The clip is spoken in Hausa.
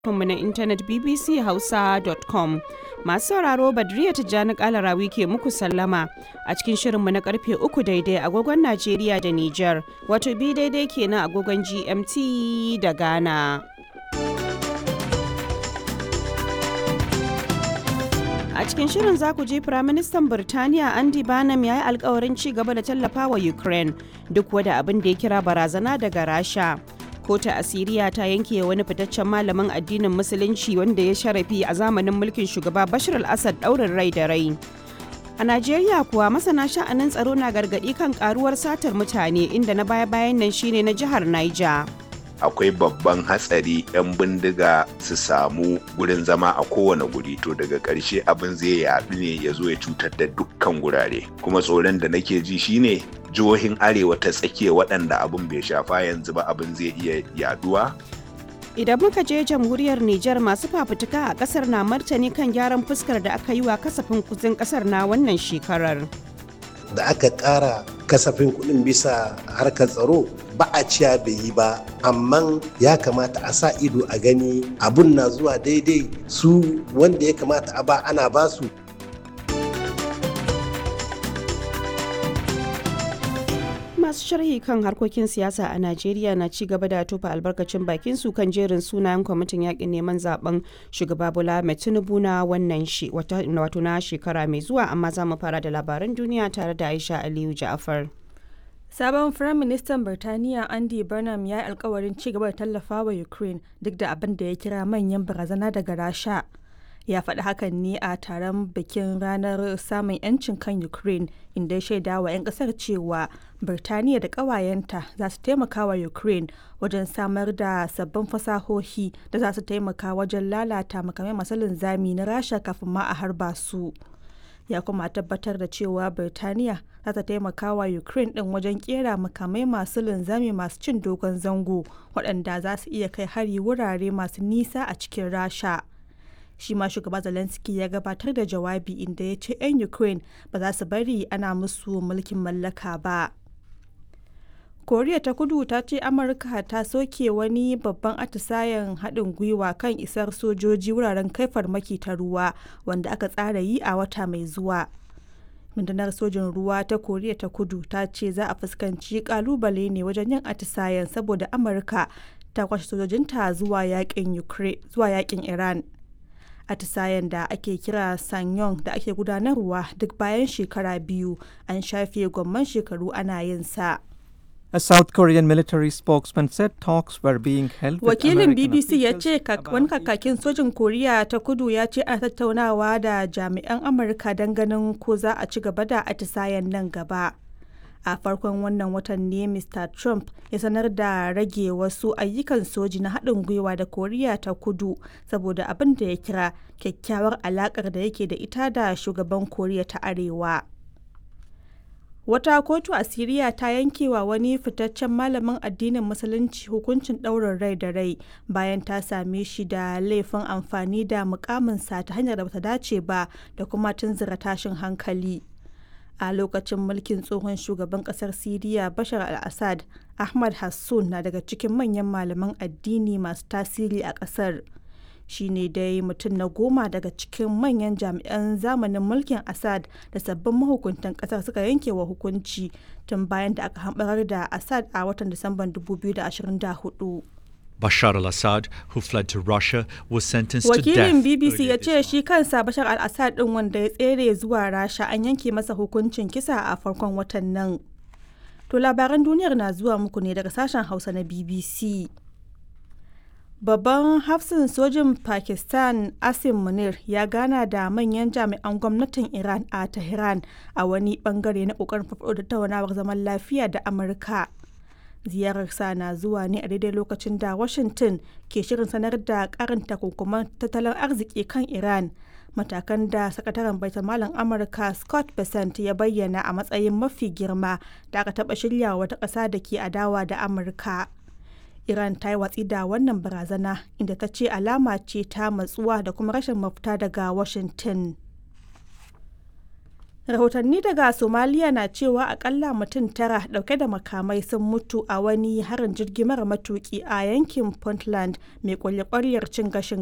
mu na intanet bbchausa.com masu sauraro badriya tijjani kalarawi ke muku sallama a cikin shirinmu na karfe uku daidai agogon najeriya da niger wato bi daidai kenan agogon gmt da ghana a cikin shirin za ku je firaministan birtaniya andy banham ya yi alkawarin ci gaba da tallafa wa ukraine duk wada abin da ya kira barazana daga rasha kotu asiriya ta yanke wani fitaccen malamin addinin musulunci wanda ya sharafi a zamanin mulkin shugaba bashir al-assad daurin rai da rai a najeriya kuwa masana sha'anin tsaro na gargadi kan karuwar satar mutane inda na baya-bayan nan shine na jihar niger akwai babban hatsari 'yan bindiga su samu gurin zama a kowane guri to daga ƙarshe abin zai yaɗu ne ya zo ya cutar da dukkan gurare kuma tsoron da nake ji shine jihohin arewa ta tsakiya waɗanda abin bai shafa yanzu ba abin zai iya yaduwa idan muka je jamhuriyar Nijar masu fafutuka a kasar na martani kan gyaran fuskar da aka yi wa kasafin kudin kasar na wannan shekarar da aka ƙara kasafin kuɗin bisa harkar tsaro ba a ciya bai yi ba amma ya kamata a sa ido a gani abun na zuwa daidai su wanda ya kamata a ba ana ba su masu sharhi kan harkokin siyasa a najeriya na ci gaba da tofa albarkacin bakin su kan jerin sunayen kwamitin yakin neman zaben shugaba bola mai tinubu na wannan wato na shekara mai zuwa amma za mu fara da labaran duniya tare da aisha aliyu ja'afar Sabon Firaministan Birtaniya Andy Burnham ya yi alkawarin ci gaba da tallafa wa Ukraine duk da abin da ya kira manyan barazana daga Rasha. Ya faɗi hakan ne a taron bikin ranar samun 'yancin kan Ukraine inda ya shaida wa 'yan ƙasar cewa Birtaniya da ƙawayenta za su taimaka wa Ukraine wajen samar da sabbin fasahohi da za su taimaka wajen lalata makamai masu linzami na Rasha kafin ma a harba su. ya kuma tabbatar da cewa Birtaniya za ta taimaka wa Ukraine ɗin wajen kera makamai masu linzami masu cin dogon zango waɗanda za su iya kai hari wurare masu nisa a cikin Rasha. Shi ma shugaba Zelensky ya gabatar da jawabi inda ya ce 'yan Ukraine ba za su bari ana musu mulkin mallaka ba. koriya ta kudu ta ce amurka ta soke wani babban atisayen haɗin gwiwa kan isar sojoji wuraren kai farmaki ta ruwa wanda aka tsara yi a wata mai zuwa rundunar sojin ruwa ta koriya ta kudu ta ce za a fuskanci kalubale ne wajen yin atisayen saboda amurka ta kwashe sojojinta zuwa yakin iran atisayen da ake kira sanyong da ake gudanarwa duk bayan shekara biyu an shafe gwamman shekaru ana yin sa A South Korean military spokesman said talks were being held with Wakilin American BBC ya officials ce wani kakakin sojin Koriya ta kudu ya ce ana tattaunawa da jami'an Amurka don ganin ko za a ci gaba da atisayen nan gaba. A farkon wannan watan ne Mr. Trump ya sanar da rage wasu ayyukan soji na haɗin gwiwa da Koriya ta kudu saboda abin da ya kira kyakkyawar alaƙar da yake da ita da shugaban Koriya ta Arewa. Wata kotu a Siriya ta yankewa wani fitaccen malamin addinin Musulunci hukuncin ɗaurin rai da rai bayan ta same shi da laifin amfani da mukaminsa ta hanyar da bata dace ba da kuma tunzura tashin hankali. A lokacin mulkin tsohon shugaban ƙasar Siriya Bashar al-Assad, Ahmad Hassun na daga cikin manyan malaman addini masu tasiri a ƙasar. shi ne dai mutum na goma daga cikin manyan jami'an zamanin mulkin assad da sabbin mahukuntan kasar suka yanke wa hukunci tun bayan da aka hambarar da assad a watan disamban 2024 Bashar al-Assad, who fled to Russia, was sentenced to death. wakilin bbc ya earlier ce shi kansa bashar al-assad din wanda ya tsere zuwa rasha an yanke masa hukuncin kisa a farkon watan nan to labaran duniyar na zuwa muku ne daga sashen hausa na bbc Babban hafsin sojin Pakistan Asim Munir ya gana da manyan jami'an gwamnatin Iran a Tehran a wani bangare na kokarin farfaɗo da tattaunawar zaman lafiya da Amurka. Ziyararsa na zuwa ne a daidai lokacin da Washington ke shirin sanar da karin takunkuman tattalin arziki kan Iran. Matakan da sakataren baitamalan Amurka Scott Bessent ya bayyana a matsayin mafi girma da aka taɓa shirya wata ƙasa da ke adawa da Amurka. Iran ta yi watsi da wannan barazana inda ta ce alama ce ta matsuwa da kuma rashin mafita daga Washington. rahotanni daga somaliya na cewa akalla mutum tara dauke da makamai sun mutu a wani harin jirgi mara matuki a yankin puntland mai kwalye cin gashin